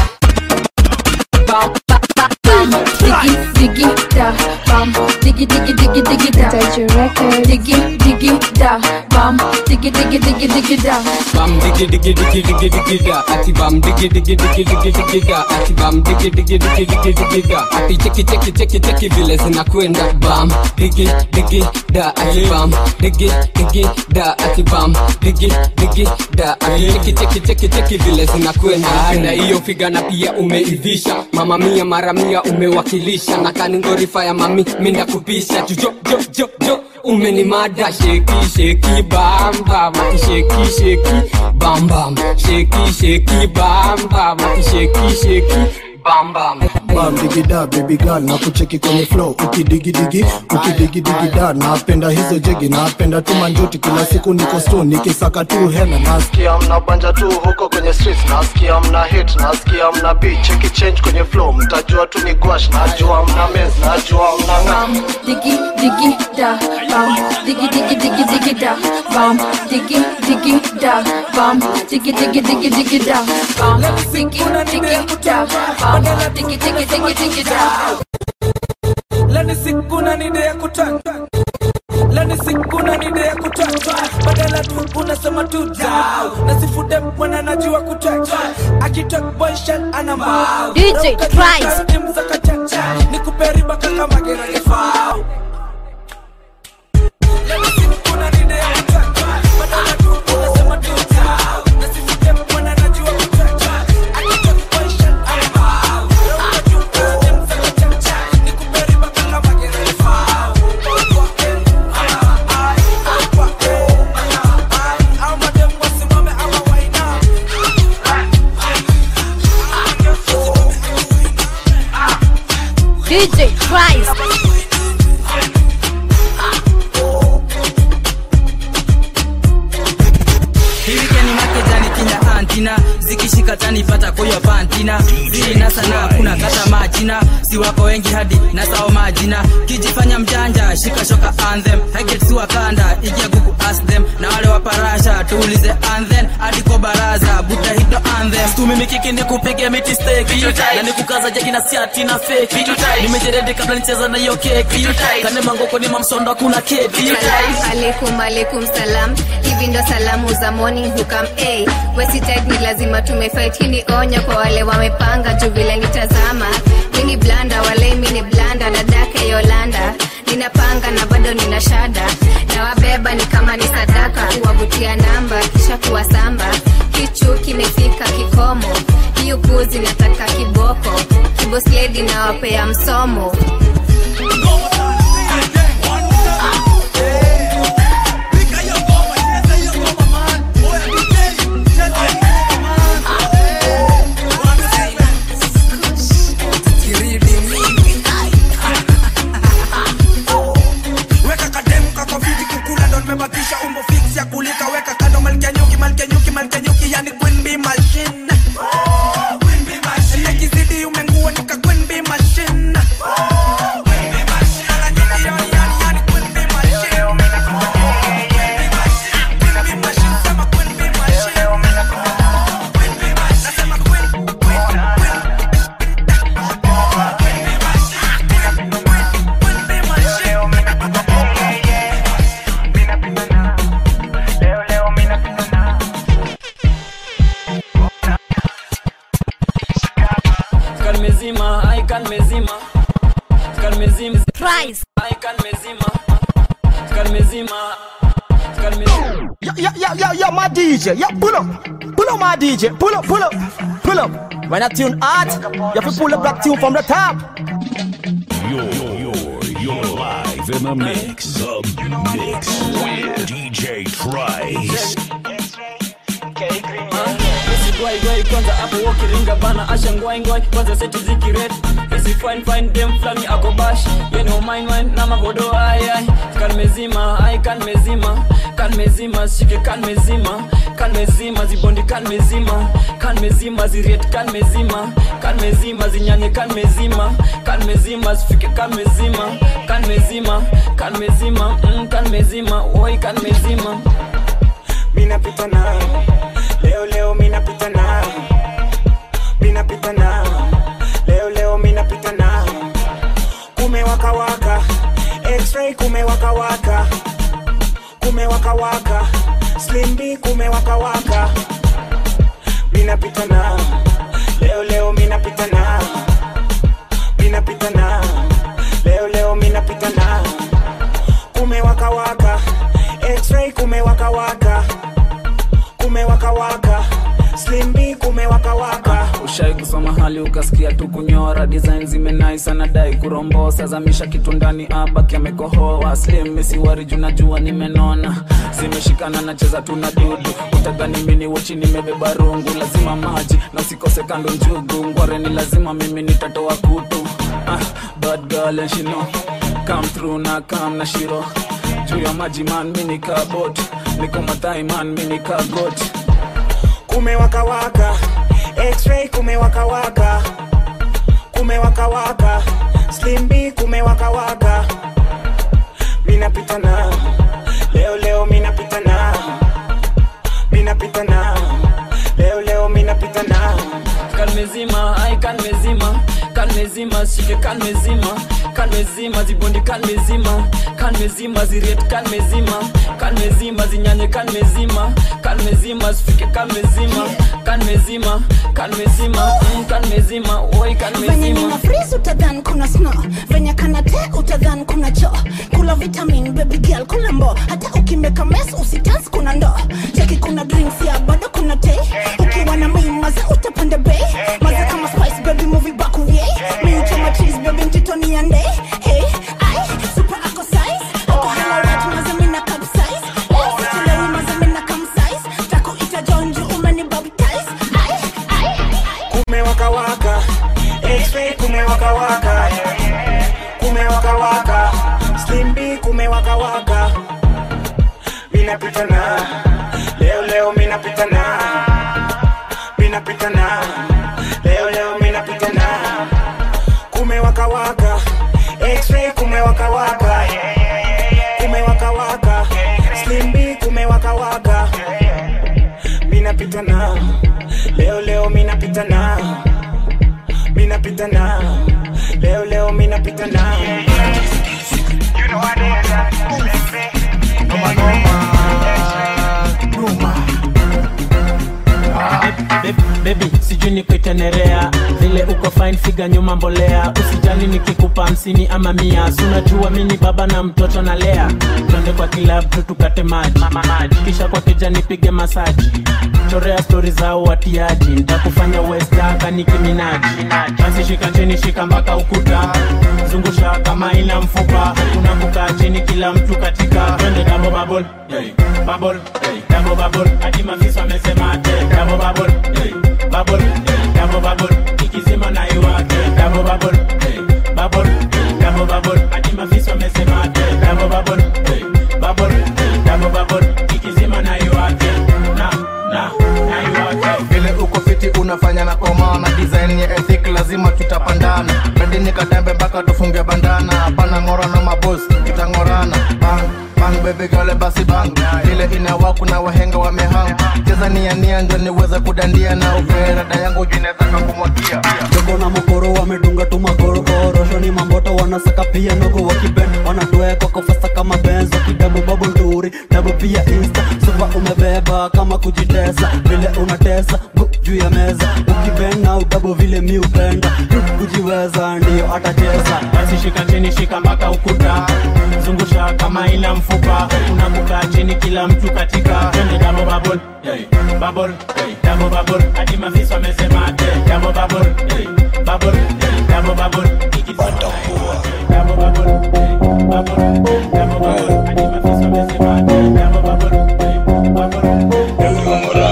Diggy, diggy, da, bam, diggy, diggy, diggy, diggy, da. Diggy, diggy, da, bam, diggy, diggy, diggy, diggy, da. bam digi digi digi digi digi da ati bam digi digi digi digi digi da ati bam digi digi digi digi digi da ati cheki cheki cheki cheki vile zinakwenda bam digi digi da ati bam digi digi da ati bam digi digi da ati cheki cheki cheki cheki vile zinakwenda na hiyo figa na pia umeivisha mama mia mara mia umewakilisha na kaningorifa ya mami minda kupisha jujo jo jo jo umenimada sheki sheki bam bam ati sheki sheki bam bam sheki sheki bam bam ati sheki sheki bam bam bam digida baby girl na kucheki kwenye flow ukidigidigi ukidigidigi da napenda hizo jegi napenda tu manjoti kila siku niko stone nikisaka tu hela nasikia mnabanja tu huko kwenye streets nasikia mna hit nasikia mna beat cheki change kwenye flow mtajua tu ni gwash najua mna mez najua mna ngam Bam, diggy, diggy, da, bam, diggy, diggy, diggy, diggy, da, bam, diggy, diggy, da, bam, diggy, diggy, diggy, diggy, da, bam, diggy, diggy, da, bam, diggy, diggy, diggy, diggy, da. lani sikuna nide ya kutaka lani sikuna nide ya kutaka badala tu unasema tu dau nasifude mwana najua kutaka akitok boyshan ana mau DJ Trice. mzakachacha nikuperi baka kama gerage fau lani sikuna nide ya kutaka badala tu unasema tu dau nasifude mwana najua kutaka akitok boyshan ana mau unajua mzakachacha nikuperi baka kama gerage fau DJ Trice. Hurricane makejani kinya antina zikishika tanipata kuyo pantina zilina sana kuna kata majina si wako wengi hadi nasao majina kijifanya mjanja shika shoka anthem hagetsuwa kanda igia gugu ask them na wale waparasha tuulize anthem hadi kwa baraza buda hito anthem tumimikiki ni kupige miti steki na nikukaza jagi na siati na feki nimejeredi kabla nicheza na hiyo keki kane mangoko ni mamsondo kuna keki alaikum alaikum salam hivi ndo salamu za morning hukam hey, wesitid ni lazima tumefight hii ni onyo kwa wale wamepanga juu vile nitazama mini blanda wale mini blanda dadake yolanda ninapanga na bado nina shada na wabeba ni kama ni sadaka kuwavutia namba kisha kuwasamba kichu kimefika kikomo hii upuzi nataka kiboko kibosledi na wapea msomo weka kademu kako fiti kukula ndo nimebakisha umbo fix ya kulika weka kando malkia nyuki malkia nyuki malkia nyuki yani queen bee machine Ile kizidi umengua nika queen bee machine mzima Price. ai kan mezima kan mezima kan mezima Yo, yo, yo, yo, yo, my DJ, yo, pull up, pull up, my DJ, pull up, pull up, pull up. When I tune hot, you have to pull up that tune from the top. You're, you're, you're live in the mix. The mix with DJ Trice. Gwaigwai kwanza hapo wakiringa bana asha ngwaingwai kwanza seti zikiret isi fine fine dem flani ako bash yeni wine wine na magodo ayai kan mezima ai kan mezima kan mezima shike kan mezima kan mezima zibondi kan mezima kan mezima ziret kan mezima kan mezima zinyanye kan mezima kan mezima zifike kan mezima kan mezima kan mezima mm, kan mezima oi kan mezima minapita na leo leo minapita na minapita na leo leo minapita na kumewaka waka x-ray kumewaka waka kumewaka waka slim b kumewaka waka minapita na leo leo minapita na minapita na leo leo minapita na kumewaka waka x-ray kumewaka waka kumewaka waka slim b kumewaka waka ushai kusoma hali ukasikia tu kunyora design zimenai sana dai kurombosa zamisha kitu ndani abaki amekohoa slim misiwari junajua nimenona zimeshikana nacheza tu na dudu utadhani mini wochi nimebeba rungu lazima maji na usikose kando njugu ngware ni lazima mimi nitatoa kutu ah, bad girl and she know come through na kam na shiro juu ya maji man mini kabot niko mathai man mini kagot kumewaka waka x-ray kumewaka waka kumewaka waka slim b kumewaka waka minapita na leo leo minapita na minapita na leo leo minapita na kan mezima ai kan mezima kan mezima shike kan mezima kan mezima zibondi kan mezima kan mezima ziret kan mezima kan mezima zinyanye kan mezima kan mezima zifike kan mezima kan mezima kan mezima mm, kan mezima oi kan venye mezima nina fris utadhan kuna sno venye kanate utadhan kuna cho kula vitamin baby girl kula mbo hata ukimeka mes usitans kuna ndo cheki kuna drinks ya bado kuna te ukiwa na mii maze utapanda bei maze kama spice baby movie bakuvye mi uchoma cheese baby mtito niande hey ai super ako size ako halawat maze mina capsize leo sichelewi maze mina kam size taku ita jonju umeni baptize ai ai kumewaka waka x-ray kumewaka waka kumewaka waka slim b kumewaka waka minapita na leo leo minapita na minapita na leo leo minapita na kumewaka waka x-ray kumewaka waka kumewaka waka slim b kumewaka waka minapita na leo leo minapita na minapita na leo leo minapita na bebi sijui nikuitenerea vile uko fine figa nyuma mbolea usijali nikikupa hamsini ama mia sunajua mini baba na mtoto na lea twende kwa kilabu tukate maji kisha kwa keja nipige masaji chorea stori zao watiaji ntakufanya westaka nikiminaji basi shika chini shika mpaka ukuta zungusha kama ina mfupa kuna kukaa chini kila mtu katika twende dabo babol hey, babol hey, dabo babol hadi mafiso amesema ate dabo babol hey, babol hey, dabo babol ikizima na iwake dabo babol hey, babol hey, dabo babol hadi mafiso amesema ate dabo babol hey, babol hey, dabo babol ikizima na iwake na na na iwake vile uko fiti unafanya na komana design ya ethic lazima tutapandana pendini katembe mpaka tufunge bandana hapana ngora na mabos tutangorana bang bang baby girl basi bang vile inawa kuna wahenga wamehang cheza nia nia ndio niweze kudandia na uperada yangu jinaweza kakumwagia dogo na mokoro wamedunga tu magorogoro shoni mamboto wanasaka pia nogo wakiben wanatueka kofasa kama benzo kidabu babu nduri dabu pia insta supa umebeba kama kujitesa vile unatesa bu juu ya meza ukiben na udabu vile mi upenda kujiwe akiweza ndio atacheza basi shika chini shika mpaka ukuta zungusha kama ina mfupa kuna kukaa chini kila mtu katika twende damo babol hey, babol hey, damo babol hadi mafisi wamesema hey, damo babol hey, babol hey, damo babol Watakuwa. damo babol hey, babol hey, damo babol hadi mafisi wamesema hey, damo babol hey, babol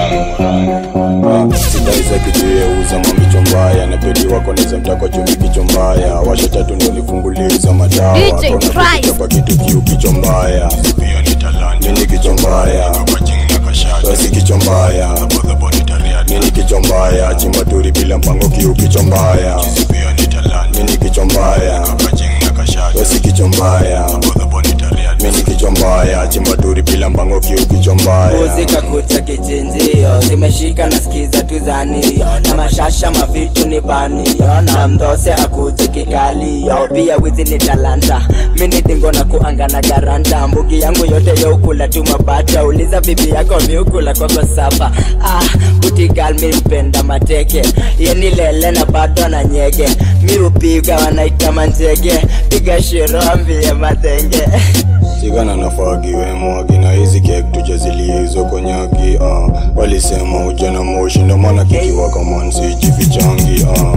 sidaiza kijieuza mamicho mbaya napedi wako neza mtako chumi kicho mbaya washa tatu ndio nifunguliza madawa DJ Kona Christ. kuchapa kitu kiu kicho mbaya nini kicho mbaya basi kicho mbaya nini kicho mbaya chimbaturi bila mpango kiu kicho mbaya nini kicho mbaya basi kicho mbaya mini kicho mbaya chimbaturi bila mpango kiu kicho mbaya muzika kucha kichinjio zimeshika na skiza tuzanio na mashasha mavitu ni banio na mdose akuji kikalio pia wizi ni talanta mini dingo na kuangana garanta mbugi yangu yote youkula tu mabata uliza bibi yako miukula kwako sapa ah, butigal mi mpenda mateke yeni lele na bado na nyege mi upiga wanaita manjege piga shiro ambie matenge sigana nafagiwe mwagi na hizi kek tujazilie hizo konyaki uh. walisema ujana moshi ndo maana kikiwa kama nsijifichangi uh.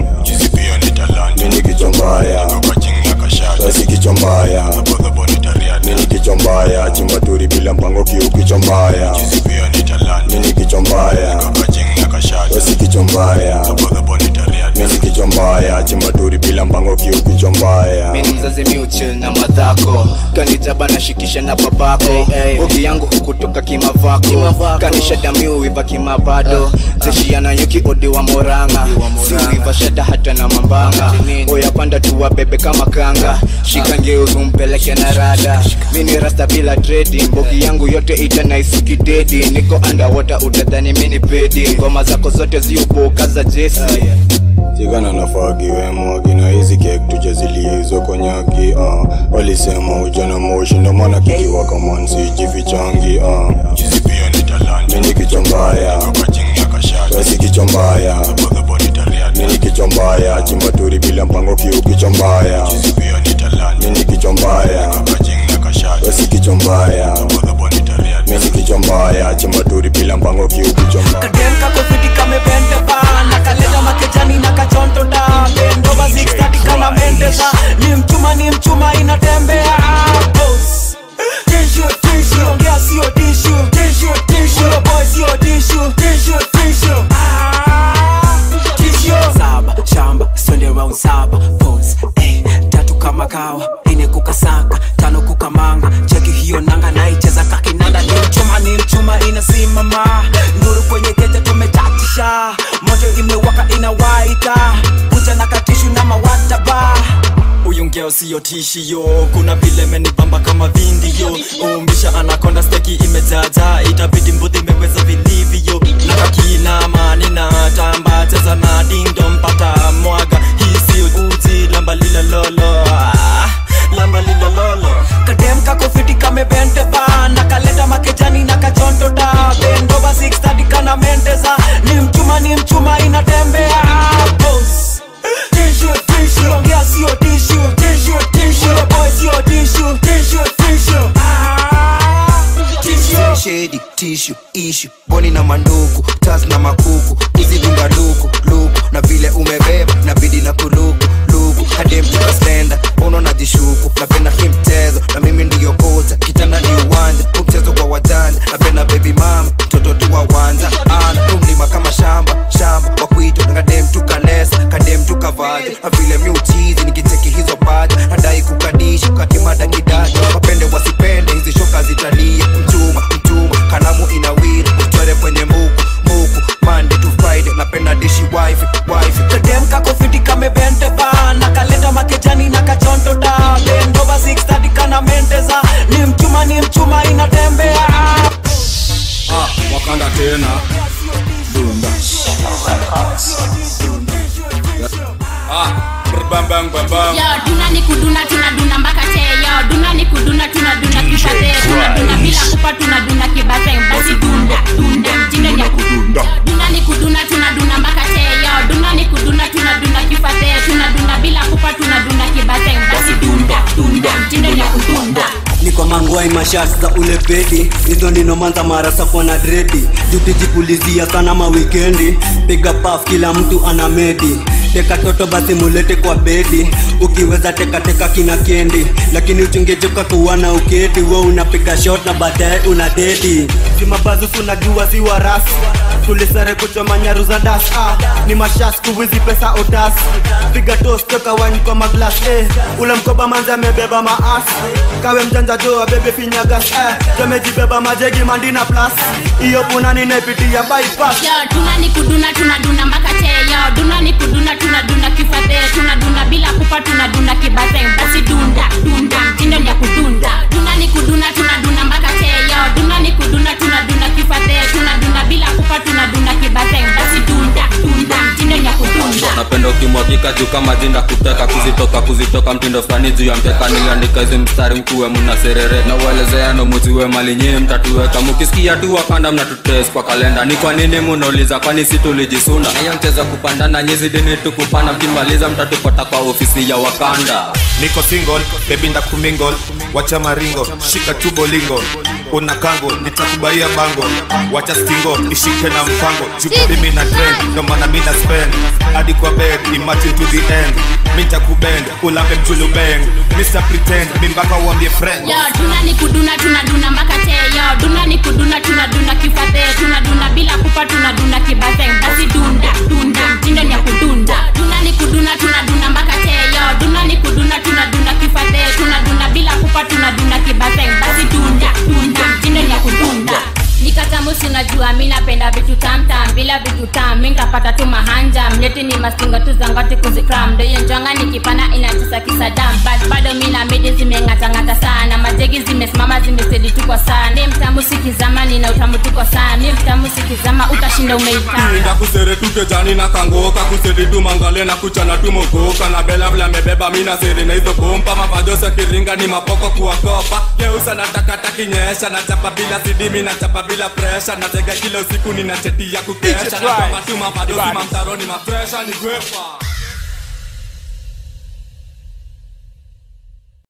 nini kicho mbaya basi kicho mbaya nini kicho mbaya chimbaturi bila mpango kiu kicho mbaya nini kicho mbaya basi kicho mbaya nini kicho mbaya chimbaturi bila mpango kiu kicho mbaya mini mzazi miuchil na madhako kanijaba nashikisha na babako bogi yangu hukutoka kimavako kanisha damiuiva kimabado zeshiana yuki odi wa moranga siuiva shada hata na mambanga oyapanda tuwa bebe kama kanga shika ngeuzu mpeleke na rada mini rasta bila tredi mbogi yangu yote ita naisuki dedi niko andawota utadhani mini pedi ngoma zako zote ziuboka za jesi sigana nafagiwe mwagi na hizi kek tujazilie hizo konyaki uh. walisema ujana moshi ndo maana kikiwa kama nsijifichangi uh. nini kicho mbaya basi kicho mbaya nini kicho mbaya chimbaturi bila mpango kiu kicho mbaya nini kicho mbaya basi kicho mbaya nini kicho mbaya chimbaturi bila mpango kiu kicho mbaya kadem kakofiti kamepende bana kaleta makejani na kachonto da bendova zikstati kana mendeza ni mchuma ni mchuma inatembea Boss. Tissue, tissue. Ongea sio tissue. Tissue, tissue. Ule boy sio tissue. Tissue, tissue. Ah, tissue. saba shamba swende round saba pose eh, tatu kama kawa ine kukasaka tano kukamanga cheki hiyo nanga naicheza kakinanda ni mchuma ni mchuma inasimama nduru kwenye keja tumechatisha moto imewaka inawaita kuja na katishu na mawataba huyu ngeo siyo tishio kuna vile menibamba kama vindio umbisha anakonda steki imejaja itabidi mbudhi imeweza vilivyo na kakinama ninatamba cheza na dindo mpata mwaga hii sio uji lamba lila lolo Ah, lamba lila lolo kadem kakofiti kamebente bana kaleta makejani na kachonto da bendova zikstati kana mendeza ni mchuma ni mchuma inatembea Boss. Tissue, tissue. Ongea sio tissue. Tissue, tissue. Ule boy sio tissue. Tissue, tissue. Ah, tissue. shedi tishu ishu boni na manduku tas na makuku uzidunga luku luku na vile umebeba nabidi na kuluku luku hademtuka slenda uno na jishuku napenda hii mchezo na mimi ndiyo kocha kitanda ni uwanja huu mchezo kwa wajanja napenda baby mama mtoto tu wa wanza ana tu mlima kama shamba shamba wakwito kadem tu kanesa kadem tu kavaja na vile miuchizi nikicheki hizo paja nadai kukadisha kakimada kidaja wapende wasipende hizi shoka zitalia mchuma mchuma kalamu inawiri uchore kwenye muku muku mande tu friday na mangwai mashash za ule pedi hizo ndinomanza marasa kwa na dredi jutijipulizia sana mawikendi piga paf kila mtu ana medi teka toto basi mulete kwa bedi ukiweza tekateka kina kendi lakini uchungejoka kuwa na uketi we unapiga shot na baadaye una dedi simabazu sunajua si warasi tulisare kuchoma nyaru za das ah, ni mashas kuwizi pesa otas piga tos toka wine kwa maglas eh. ule mkoba manzi amebeba maas kawe mjanja joa bebe finyagas eh. tumejibeba majegi mandina plus iyo punani naipitia bypass Yo, tuna ni kuduna tunaduna mpaka cheyo duna ni kuduna tunaduna kifadhe tunaduna bila kupa tunaduna kibathe basi dunda dunda mtindo ni ya kudunda duna ni kuduna tunaduna mpaka cheyo duna ni kuduna tunaduna kifadhe tunaduna bila kupa tunaduna kibathe basi dunda dunda mtindo ni ya kudunda napenda ukimwakika juu kama jinda kuteka kuzitoka kuzitoka mtindo fulani juu ya mkeka niliandika hizi mstari mkuwe muna serere na uelezeano muziwe mali nyie mtatuweka mukisikia tu wakanda mnatutes kwa kalenda ni kwa nini munauliza kwani si tulijisunda nayo mcheza kupandana nyizi dini tukupanda mkimaliza mtatupata kwa ofisi ya wakanda niko single bebi ndakumingle wacha maringo shika tu bolingo una kango nitakubaia bango wacha stingo ishike na mpango juko mimi na trend ndo maana mi na spend hadi kwa bed imagine to the end mi nitakubend ulambe mjulu bang Mr. pretend mi mpaka uambie friend Yo, duna ni kuduna tunaduna mpaka cheyo duna ni kuduna tunaduna kifadhe tunaduna bila kupa tunaduna kibathe basi dunda dunda mtindo ni ya kudunda duna ni kuduna tunaduna mpaka cheyo duna ni kuduna tunaduna kifadhe tunaduna bila kupa tunaduna kibathe basi dunda dunda mtindo ni ya kudunda nikatamusi unajua mi napenda vitu tamtam bila vitu tam mi nkapata tu mahanja mleti ni mastingo tu zangati kuzikram ndoyo njwanga nikipana inachesa kisadam but bado mi na midi zimeng'atang'ata sana majegi zimesimama zimestedi tuko sana ndi mtamu sikizama nina utamu tuko sana mi mtamu sikizama utashinda umeitana Inda kusere tukejani na kangoka kuseri tu mangale na kuchana tu mogoka na bela vile amebeba mina siri na hizo bomba mavajosa kiringa ni mapoko kuwakopa geusa na takata kinyesha na chapa bila sidimi na chapa bila presha na tega kila usiku nina cheti ya kukesha na kama tu mavajosi mamtaroni mafresha ni gwepa